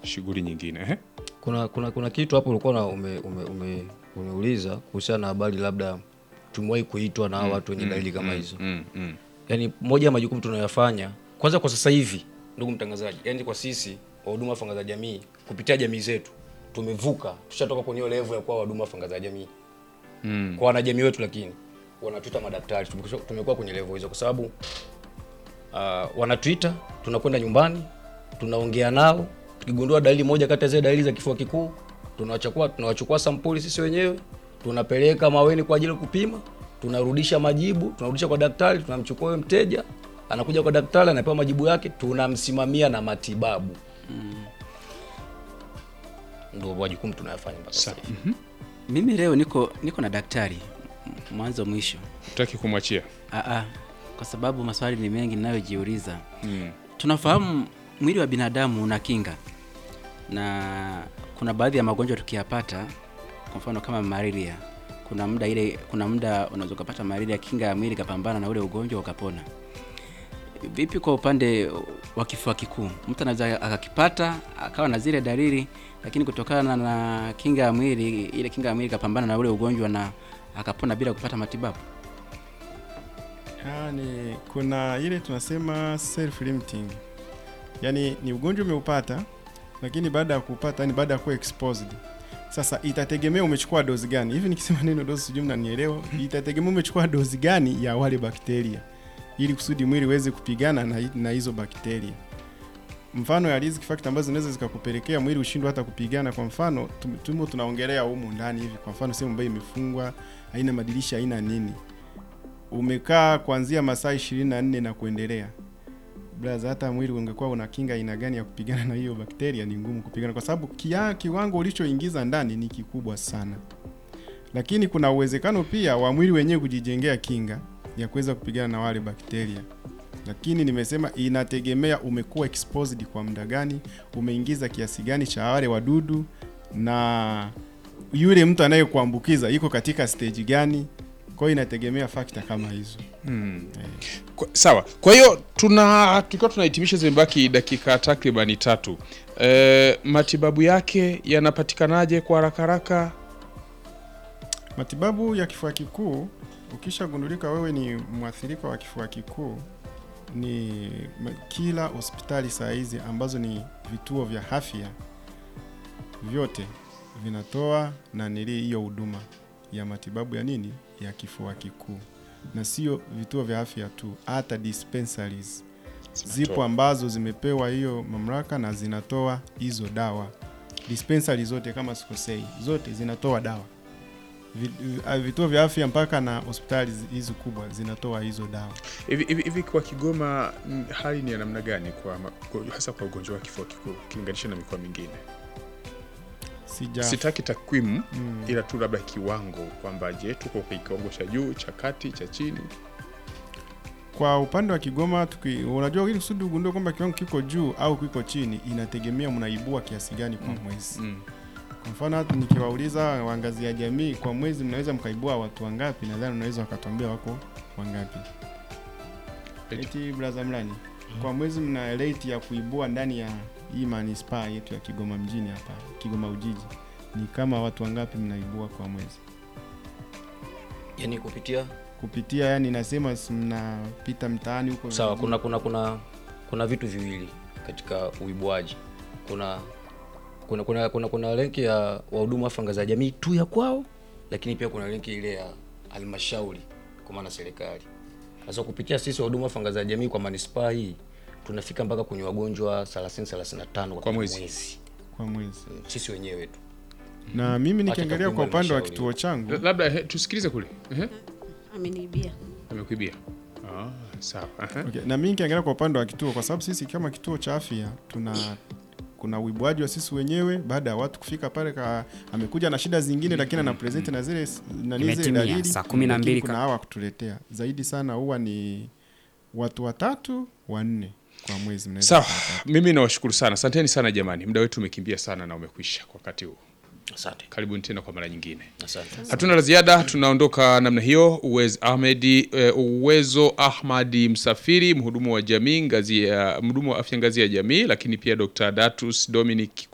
shughuli nyingine eh? kuna, kuna, kuna kitu hapo ulikuwa na ume, ume, ume, umeuliza kuhusiana na habari labda tumewahi kuitwa na hawa watu wenye dalili kama hizo mm, mm. yaani moja ya majukumu tunayoyafanya kwanza kwa sasa hivi ndugu mtangazaji yaani kwa sisi wahuduma wa fanga za jamii kupitia jamii zetu tumevuka tushatoka kwenye hiyo level ya kuwa wahuduma wa fanga za jamii Mm. kwa wanajamii wetu lakini wanatuita madaktari Tumekwisha- tumekuwa kwenye level hizo kwa sababu uh, wanatuita tunakwenda nyumbani tunaongea nao tukigundua dalili moja kati ya zile dalili za kifua kikuu tunawachukua tunawachukua sampuli sisi wenyewe tunapeleka maweni kwa ajili ya kupima tunarudisha majibu tunarudisha kwa daktari tunamchukua huyo mteja anakuja kwa daktari anapewa majibu yake tunamsimamia na matibabu ndio majukumu tunayofanya mpaka sasa hivi. Mimi leo niko niko na daktari m- mwanzo mwisho. Utaki kumwachia Aa, kwa sababu maswali ni mengi ninayojiuliza. mm. Tunafahamu mwili wa binadamu una kinga, na kuna baadhi ya magonjwa tukiyapata, kwa mfano kama malaria, kuna muda ile, kuna muda unaweza ukapata malaria, kinga ya mwili ikapambana na ule ugonjwa ukapona. Vipi kwa upande wa kifua kikuu? Mtu anaweza akakipata akawa na zile dalili, lakini kutokana na kinga ya mwili, ile kinga ya mwili ikapambana na ule ugonjwa na akapona bila kupata matibabu. Yani, kuna ile tunasema self limiting, yaani ni ugonjwa umeupata, lakini baada ya kupata, yani baada ya kuwa exposed, sasa itategemea umechukua dozi gani. Hivi nikisema neno dozi, sijui mnanielewa. Itategemea umechukua dozi gani ya wale bakteria, ili kusudi mwili uweze kupigana na, na hizo bakteria. Mfano ya risk factor ambazo zinaweza zikakupelekea mwili ushindwe hata kupigana. Kwa mfano tum- tumo tunaongelea humu ndani hivi, kwa mfano sehemu ambayo imefungwa, haina madirisha, haina nini umekaa kuanzia masaa 24 na kuendelea blaza, hata mwili ungekuwa una kinga aina gani ya kupigana na hiyo bakteria, ni ngumu kupigana, kwa sababu kia, kiwango ulichoingiza ndani ni kikubwa sana. Lakini kuna uwezekano pia wa mwili wenyewe kujijengea kinga ya kuweza kupigana na wale bakteria, lakini nimesema inategemea umekuwa exposed kwa muda gani, umeingiza kiasi gani cha wale wadudu, na yule mtu anayekuambukiza iko katika stage gani. Kwa hiyo inategemea fakta kama hizo. Mm. Kwa, sawa kwa hiyo tuna tukiwa tunahitimisha zimebaki dakika takribani tatu e, matibabu yake yanapatikanaje kwa haraka haraka Matibabu ya kifua kikuu, ukishagundulika wewe ni mwathirika wa kifua kikuu, ni ma- kila hospitali saa hizi ambazo ni vituo vya afya vyote vinatoa na nili hiyo huduma ya matibabu ya nini ya kifua kikuu, na sio vituo vya afya tu, hata dispensaries zipo ambazo zimepewa hiyo mamlaka na zinatoa hizo dawa. Dispensary zote kama sikosei, zote zinatoa dawa. Vi- vi- ah, Vituo vya afya mpaka na hospitali zi- hizi kubwa zinatoa hizo dawa. hivi hivi hivi kwa Kigoma mm, hali ni ya namna gani kwa, ma- kwa hasa kwa ugonjwa wa kifua kikuu ukilinganisha na mikoa mingine Sija sitaki takwimu mm, ila tu labda kiwango kwamba je tuko kwa kiwango cha juu cha kati cha chini kwa upande wa Kigoma tuki, unajua ili kusudi ugundue kwamba kiwango kiko juu au kiko chini, inategemea mnaibua kiasi gani kwa mwezi. mm. Kwa mfano hata nikiwauliza waangazia jamii kwa mwezi mnaweza mkaibua watu wangapi, nadhani unaweza wakatuambia wako wangapi. Eti. Eti braza mlani, kwa mwezi mna rate ya kuibua ndani ya hii manispaa yetu ya Kigoma mjini hapa, Kigoma Ujiji, ni kama watu wangapi mnaibua kwa mwezi yani kupitia kupitia, yani nasema si mnapita mtaani huko sawa vijijini. kuna kuna kuna kuna vitu viwili katika uibuaji kuna kuna kuna kuna, kuna lenki ya wahudumu wa fanga za jamii tu ya kwao lakini pia kuna lenki ile ya halmashauri kwa maana serikali sasa kupitia sisi wahudumu wa fanga za jamii kwa manispaa hii tunafika mpaka kwenye wagonjwa 30 35 kwa, Kwa kila mwezi. kwa mwezi. sisi wenyewe tu Na mimi Acha nikiangalia takwimu kwa upande wa halmashauri. kituo changu La- labda he, tusikilize kule Ehe, ameniibia amekuibia ah, sawa Aha. Okay, na mimi nikiangalia kwa upande wa kituo, kwa sababu sisi kama kituo cha afya tuna kuna uibuaji wa sisi wenyewe baada ya watu kufika pale, ka amekuja na shida zingine, lakini ana present na zile s- na zile Imetimia, dalili saa kumi na lakini mbili kuna ka- hawa kutuletea zaidi sana, huwa ni watu watatu wanne kwa mwezi. mnaweza sawa kupata. mimi nawashukuru sana asanteni sana jamani muda wetu umekimbia sana na umekwisha kwa wakati huu asante karibuni tena kwa mara nyingine asante hatuna la ziada tunaondoka namna hiyo uwezo ahmedi eh, uwezo ahmadi msafiri mhudumu wa jamii ngazi ya mhudumu wa afya ngazi ya jamii lakini pia dr datus dominic